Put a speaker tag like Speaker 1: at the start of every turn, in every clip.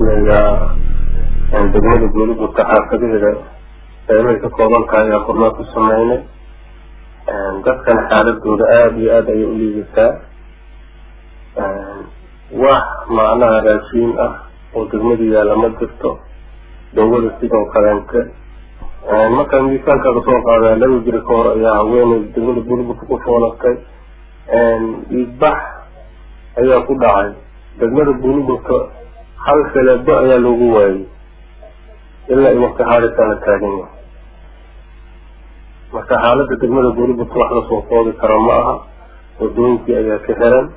Speaker 1: sameeyaa degmada guulibudka xaafadaheeda qeybay ka kooban tahay ayaa kormaa ku sameynay dadkan xaaladooda aada iyo aada ayay u liidataa wax macnaha raashiin ah oo degmada yaalla ma jirto dawada sidoo kaleente markaa miisaankaaga soo qaadaa laba jiri ka hor ayaa haweeney degmada guulibudka ku foolatay dhiigbax ayaa ku dhacay degmada guulibudka hal feleebo ayaa loogu waayey ilaa i wakti xaalisaa la taagan yahay marka xaaladda degmada guulibudka wax lasoo koobi karo ma aha wadooyinkii ayaa ka xiran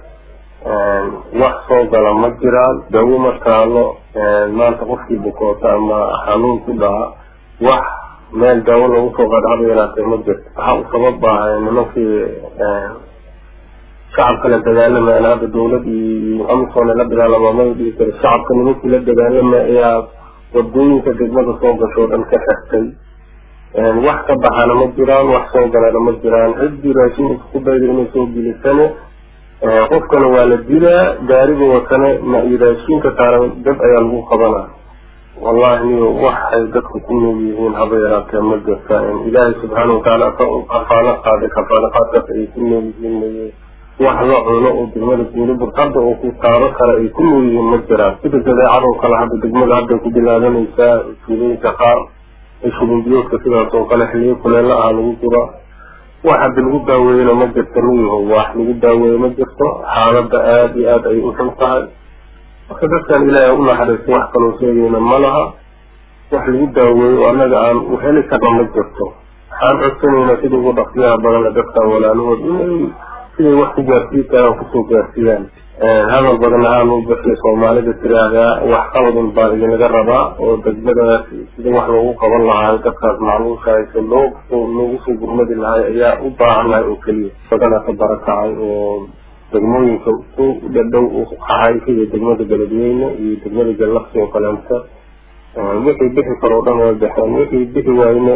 Speaker 1: wax soo gala ma jiraan dawo ma taalo maanta qofkii bukoota ama xanuun ku dhaca wax meel daawo lagu soo qaada haba yaraatee ma jirto waxa u sabab ah nimankii shacabka la dagaalamayaan hadda dawlad iyo amisom la dagaalama ma dhihi kari shacabka nimankii la dagaalamay ayaa wadooyinka degmada soo gasho o dhan ka xirtay wax ka baxana ma jiraan wax soo galana ma jiraan ciddii raashin isku dayda inay soo gelisane qofkana waa la dilaa gaariga watane ma iyo raashinka saaran dad ayaa lagu qabanaa wallahi niyo waxay dadku ku nool yihiin haba yaraatee ma jirta ilaahay subxaana watacaala kafaalo qaaday kafaalo qaadkaas ay ku nool yihiin wax la cuno oo degmada guulibur hadda oo ku taabo kale ay ku nool yihiin ma jiraan sida jadeecadoo kale hadda degmada hadday ku bilaabanaysaa tuulooyinka qaar shubinbiyoodka sidaas oo kale xiliyo kuleela ah lagu jiro wax hadda lagu daaweeyena ma jirto miyaho wax lagu daaweeye ma jirto xaaladda aada iyo aada ay u xun tahay marka dadkan ilaahay u naxariistay wax kaloo sheegayna ma laha wax lagu daaweeyo oo annaga aan u heli karno ma jirto waxaan codsanaynaa sida ugu dhaqsiyaha badana dadkan walaalahood inay siday wax ku gaarsiin karaan kusoo gaarsiiyaan hadal badan ahaan u bixiya soomaalida tiraahdaa wax qaladun baa idinaga rabaa oo degmadaas sida wax loogu qaban lahaay dadkaas macluusha hayse loo loogu soo gurmadi lahay ayaa u baahannahay oo keliya badana ka barakacay oo degmooyinka ku dhadhow u qahay sida degmada beledweyne iyo degmada jallaqsi oo kaleenta wixii bixi karo o dhan way baxeen wixii bixi waayna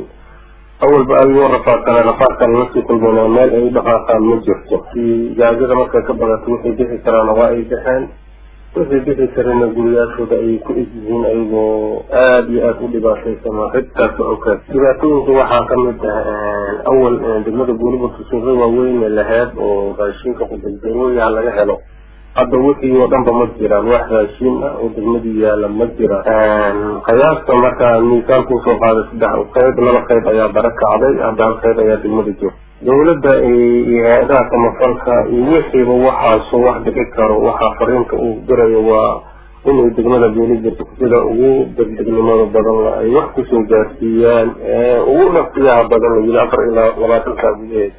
Speaker 1: awalba adigoo rafaadkana rafaadkan lasii kulmana meel ay dhaqaaqaan ma jirto gaajada markay ka badato wixii bixi karaana waa ay baxeen wixii bixi karana guriyaashooda ayay ku egyihiin ayagoo aada iyo aada u dhibaataysama cidtaas okaa dhibaatooyinka waxaa kamid ah awal degmada guulibudka suuqyo waaweyn laheyd oo raashinka qudaldarooyaha laga helo hadda wixii oo dhanba ma jiraan wax raashiin ah oo degmadii yaala ma jiraan qiyaasta markaa miisaan kusoo qaaday saddex qayb laba qayb ayaa bara kacday hadda hal qayb ayaa degmada joogta dawladda iyo hay-adaha samafalka iyo wixiiba waxaasoo wax bixi karo waxaa fariinta uu dirayo waa inay degmada guulibudka sida ugu degdegnimada badan ay wax kusoo gaarsiiyaan ugu nafsiyaha badan la yili afar ilaa labaatan saa gudaheed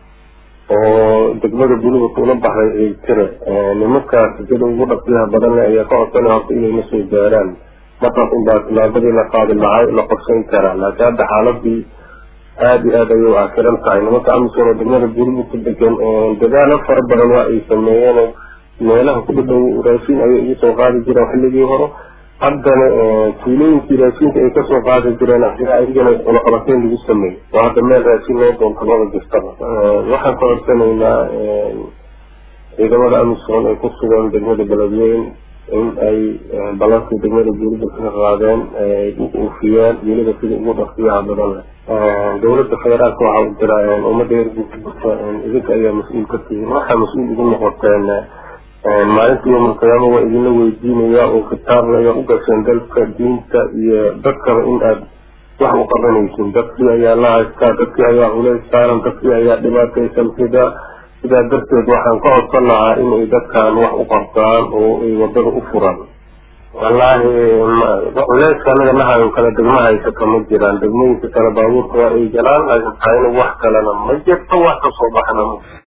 Speaker 1: oo degmada guulibudka ula baxday ay tira nimankaas sida ugu dhaqsiyaha badan ayaa ka codsanay horta inayna soo gaaraan markaas unbaa tilaabadii la qaadi lahay la qorsayn karaa laakiin hadda xaaladii aada iyo aada ayay u akiran tahay nimanka amisom oo degmada guulibudka degan dadaalo fara badan waa ay sameeyeen meelaha ku dhadhow raashin ayay ugu soo qaadi jireen xilligii hore haddana tuulooyinkii raashinka ay kasoo qaadi jireen adigana cunaqabateyn lagu sameeyey oo hadda meel raashin loo doonto maba jirtaba waxaan ka codsanaynaa ciidamada amisom ay ku sugan degmada beledweyn in ay ballankii degmada guulibudka ka qaadeen ay u oofiyaan weliba sida ugu dhaqsiyaha badan leh dawladda federaalka waxaa u jira ummadda reer guulibudka idinka ayaa mas-uul ka tihiin waxaa mas-uul ugu noqoteen maalinta yowmalqiyaama waa idinla weydiinaya oo kitaabna ayaa u gasheen dalka diinta iyo dadkaba in aad wax u qabanaysin dadkii ayaa la haystaa dadkii ayaa culays saaran dadkii ayaa dhibaataysan sida sidaa darteed waxaan ka codsan lahaa inay dadkan wax u qabtaan oo ay wadada u furaan wallaahi culeyska anaga nahayo kale degma haysata ma jiraan degmooyinka kale baabuurka waa ay galaan laakiin taayna wax kalena ma jirto wax kasoo baxna